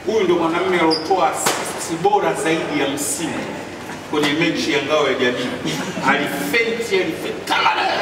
Huyu ndo mwanamume aliotoa assist bora zaidi ya msimu kwenye mechi ya ngao ya jamii. Alifenti, alifenti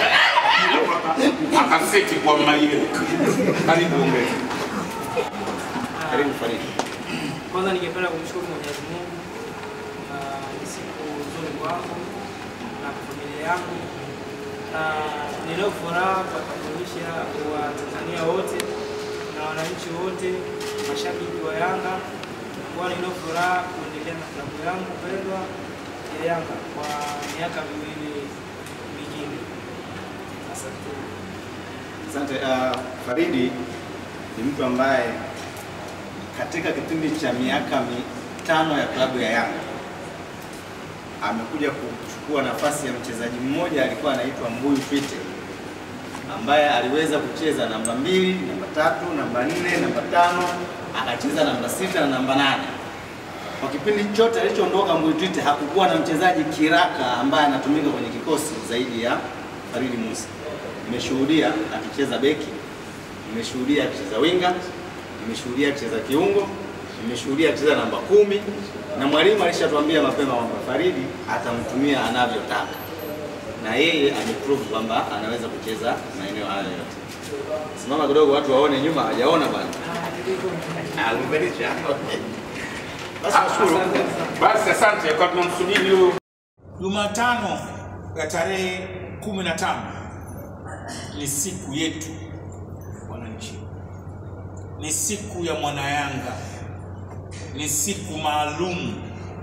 akaseti kwa Mayele. Karibu ongea. Karibu Faridi. Kwanza ningependa kumshukuru Mwenyezi Mungu na ni siku nzuri kwangu na kwa familia yangu, na ninayo furaha kuwatambulisha Watanzania wote na wananchi wote, mashabiki wa Yanga kuwa ninayo furaha kuendelea na klabu yangu pendwa ya Yanga kwa miaka miwili mingine. Asante. Asante. Uh, Faridi ni mtu ambaye katika kipindi cha miaka mitano ya klabu ya Yanga amekuja kuchukua nafasi ya mchezaji mmoja alikuwa anaitwa Mbuyu Twite ambaye aliweza kucheza namba mbili, namba tatu, namba nne, namba tano, akacheza namba sita na namba nane. Kwa kipindi chote alichoondoka Mbuyu Twite hakukuwa na mchezaji kiraka ambaye anatumika kwenye kikosi zaidi ya Faridi Musa. Nimeshuhudia akicheza beki, nimeshuhudia akicheza winga, nimeshuhudia akicheza kiungo, nimeshuhudia akicheza namba kumi, na mwalimu alishatuambia mapema kwamba Faridi atamtumia anavyotaka, na yeye ameprove kwamba anaweza kucheza maeneo hayo yote. Simama kidogo, watu waone nyuma, hajaona bwana. Ah, umebelisha. Basi nashukuru. Basi asante kwa tunamsubiri huyo. Jumatano ya tarehe kumi na tano ni siku yetu wananchi, ni siku ya mwanayanga, ni siku maalum,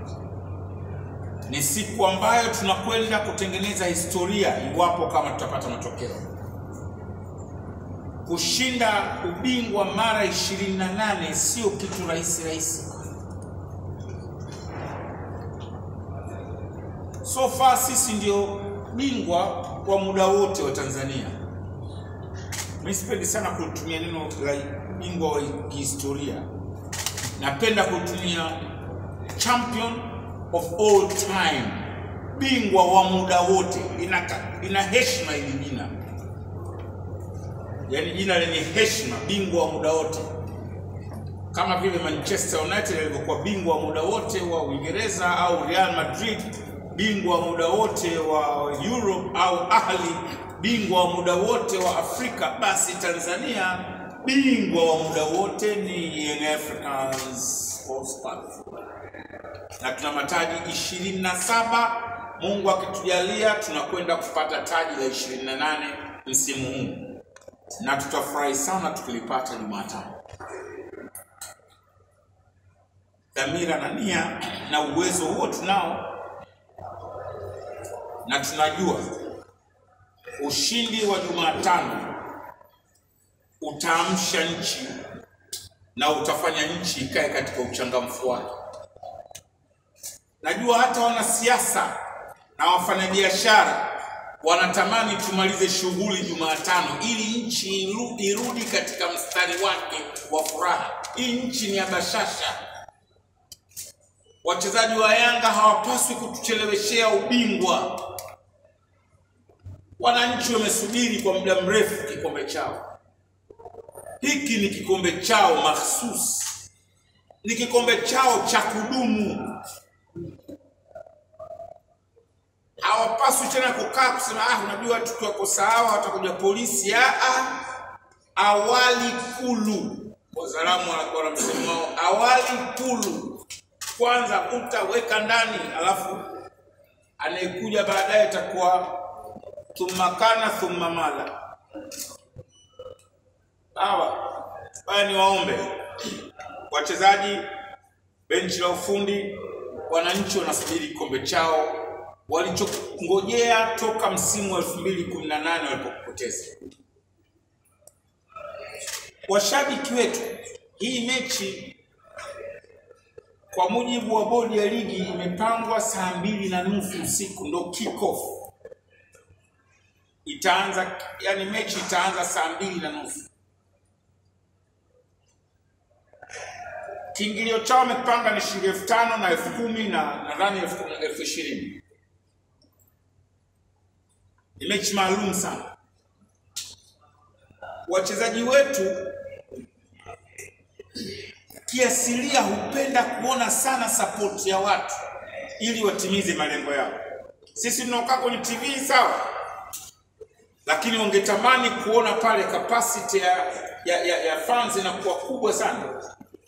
ni siku ambayo tunakwenda kutengeneza historia iwapo kama tutapata matokeo. Kushinda ubingwa mara 28 sio kitu rahisi rahisi. So far sisi ndio bingwa wa muda wote wa Tanzania. Mimi sipendi sana kutumia neno la bingwa wa kihistoria, napenda kutumia champion of all time, bingwa wa muda wote. Ina, ina heshima hili jina, yaani jina lenye heshima, bingwa wa muda wote, kama vile Manchester United alivyokuwa bingwa wa muda wote wa Uingereza au Real Madrid bingwa wa muda wote wa Europe au Ahli bingwa wa muda wote wa Afrika, basi Tanzania bingwa wa muda wote ni Young Africans Sports Club, na tuna mataji ishirini na saba. Mungu akitujalia, tunakwenda kupata taji la 28 msimu huu, na tutafurahi sana tukilipata Jumatano. Dhamira na nia na uwezo huo tunao na tunajua ushindi wa Jumatano utaamsha nchi na utafanya nchi ikae katika uchangamfu wake. Najua hata wanasiasa na wafanyabiashara wanatamani tumalize shughuli Jumatano ili nchi iru- irudi katika mstari wake wa furaha. Hii nchi ni ya bashasha. Wachezaji wa Yanga hawapaswi kutucheleweshea ubingwa. Wananchi wamesubiri kwa muda mrefu kikombe chao. Hiki ni kikombe chao mahsusi, ni kikombe chao cha kudumu. Hawapaswi tena kukaa kusema ah, unajua tukiwako sawa watakuja polisi. Ah, ah. Awali kulu, wazalamu wanakuwa na msemo wao, awali kulu. Kwanza utaweka ndani, alafu anayekuja baadaye atakuwa thumma kana thumma mala. Sawa, haya ni waombe wachezaji, benchi la ufundi, wananchi wanasubiri kikombe chao walichongojea toka msimu wa 2018 walipopoteza. Washabiki wetu, hii mechi kwa mujibu wa bodi ya ligi imepangwa saa mbili na nusu usiku ndo kick off itaanza, yani mechi itaanza saa mbili na nusu. Kiingilio chao wamepanga ni shilingi elfu tano na elfu kumi na nadhani elfu elfu ishirini. Ni mechi maalum sana. Wachezaji wetu kiasilia hupenda kuona sana support ya watu ili watimize malengo yao. Sisi tunaokaa kwenye TV sawa, lakini wangetamani kuona pale capacity ya, ya, ya, ya fans inakuwa kubwa sana.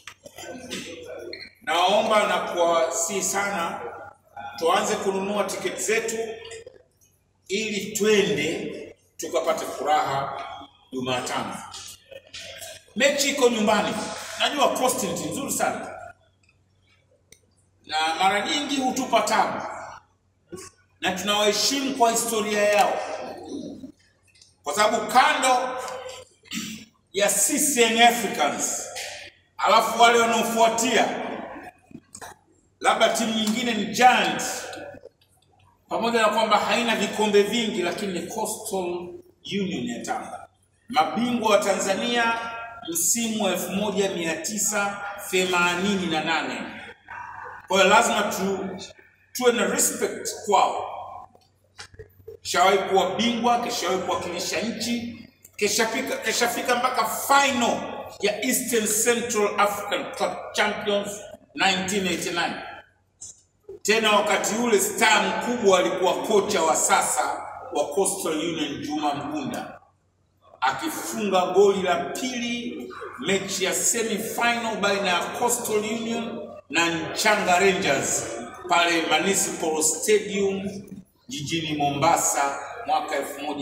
Nawaomba na kuwasihi sana tuanze kununua tiketi zetu ili twende tukapate furaha Jumatano. Mechi iko nyumbani, najua Coast ni timu nzuri sana na mara nyingi hutupa tabu, na tunawaheshimu kwa historia yao, kwa sababu kando ya sisi Young Africans, alafu wale wanaofuatia labda timu nyingine ni Giant, pamoja na kwamba haina vikombe vingi, lakini ni Coastal Union ya Tanga, mabingwa wa Tanzania msimu wa 1988. Kwa hiyo lazima tu tuwe na respect kwao. Kishawahi kuwa bingwa, kishawahi kuwakilisha nchi, kishafika kishafika mpaka final ya Eastern Central African Club Champions 1989. Tena wakati ule star mkubwa alikuwa kocha wa sasa wa Coastal Union Juma Mgunda akifunga goli la pili mechi ya semi final baina ya Coastal Union na Nchanga Rangers pale Municipal Stadium jijini Mombasa mwaka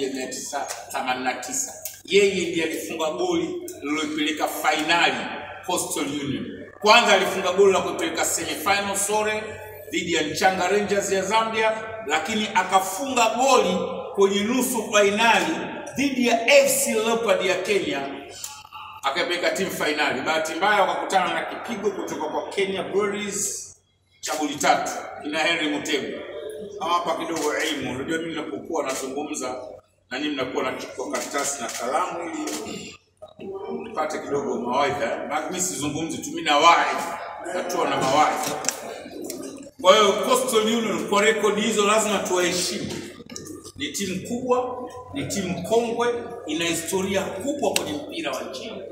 1989. Yeye ndiye alifunga goli lililoipeleka fainali Coastal Union. Kwanza alifunga goli la kuipeleka semi final sore dhidi ya Nchanga Rangers ya Zambia, lakini akafunga goli kwenye nusu fainali dhidi ya FC Leopard ya Kenya akaipeleka timu fainali. Bahati mbaya wakakutana na kipigo kutoka kwa Kenya Breweries cha goli tatu kina Henry Mutego. Hapa kidogo elimu, unajua mimi ninapokuwa nazungumza na nyinyi mnakuwa nachukua karatasi na kalamu ili nipate kidogo mawaidha. Maana mimi sizungumzi tu, mimi nawahi natoa na mawaidha. Kwa hiyo Coastal Union kwa rekodi hizo lazima tuwaheshimu. Ni timu kubwa, ni timu kongwe, ina historia kubwa kwenye mpira wa nchini.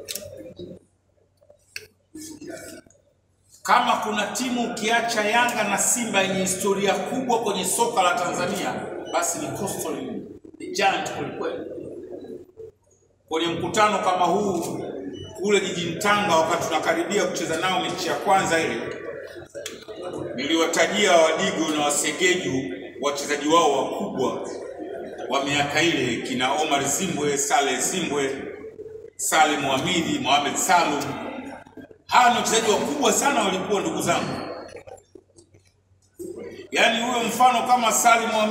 Kama kuna timu ukiacha Yanga na Simba yenye historia kubwa kwenye soka la Tanzania, basi ni Coastal Union, ni giant kwelikweli. Kwenye mkutano kama huu kule jijini Tanga, wakati tunakaribia kucheza nao mechi ya kwanza ile, niliwatajia Wadigo na Wasegeju wachezaji wao wakubwa wa miaka ile, kina Omar Zimbwe, Saleh Zimbwe, Salim Hamidi, Mohamed Salum. Hawa ni wachezaji wakubwa sana, walikuwa ndugu zangu. Yaani huyo mfano kama Salim Hamidi